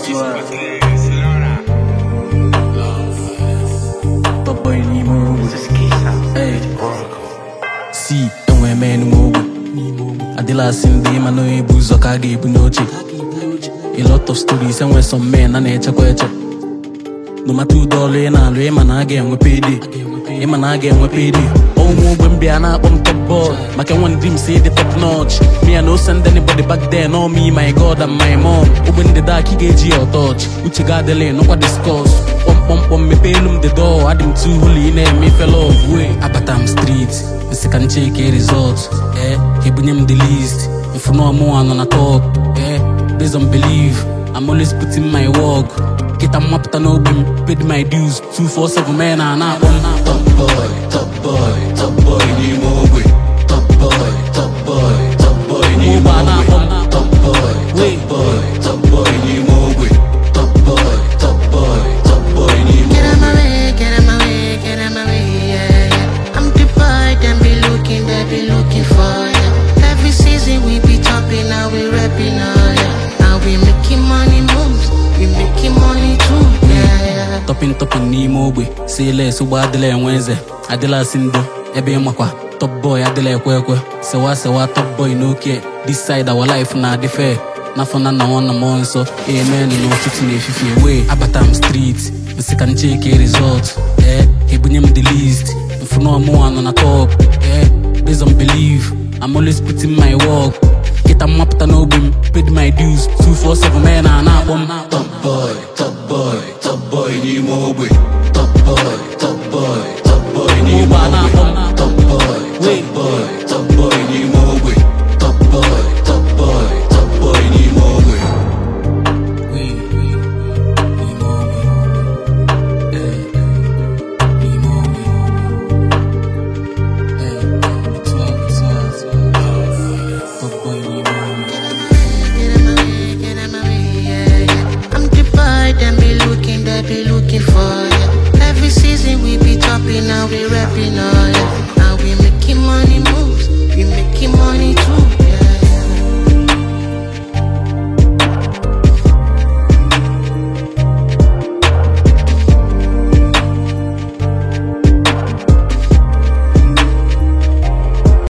Paboy n'ime ogbe Hey. si enwe m enwe ogbe adịla asị ndị ma na onye bụ ụzọ ka a ga-ebu n'oche a lot of stories enwe some men a na-echekwa eche no matter ụdị ọrụ ị na-alụ ịma na a ga-enwe payday ịma na a ga-enwe payday ụmụ ogbe m bịa na-akpọ m top boy maka enwe ndị m si dị top notch me I no send anybody back there no me my god and my mom ogbe ndị dak ị ga-eji ya ọtọch uche ga adịla nụkwa discuss kpọmkpọmkpọm mepee elu m the door adị m too holy ị na-eme ife love wey abata m street nsị ka ncheke result eh ebunye m the list mfụnọmụnwa nọ na top eh based on belief I'm always putting my work Kịta mmapụta n'ogbe m paid my dues 247 men a na-akpọ m top boy top boy top boy n'ime ogbe top boy top boy top boy n'ime ogbe top boy top boy top boy n'ime ogbe top boy top boy top boy n'ime Get out my way, get out my way, get out my way, yeah, yeah. I'm the boy, them be looking, they be looking for ya. Every season we be chopping, now we rapping, oh yeah. Now we making money moves, we making money too, yeah, yeah. tọpin tọpin n'ime ogbe si les ụgbọ adịla enwe eze adịla asị ndo ebe ịmakwa top boy adịla ekwe ekwe sewa sewa top boy n'oke this side our life na-adị fair n'afọ na nna nwanna mmụọ nsọ amen n'ụtụtụ na-efifie wee abata m street nsị ka ncheke result ee ebunye m the list mfụnọmụnwa nọ na top ee based on belief I'm always putting my work Kịta mmapụta n'ogbe m paid my dues 247 men a na-akpọ m top boy top boy top boy n'ime ogbe top boy top boy top boy n'ime ogbe top boy top boy top boy n'ime ogbe top boy top boy top boy n'ime ogbe Get out my way, get out my way, yeah, yeah. I'm the boy, them be looking, they be looking for ya. Every season we be chopping, now we rapping, oh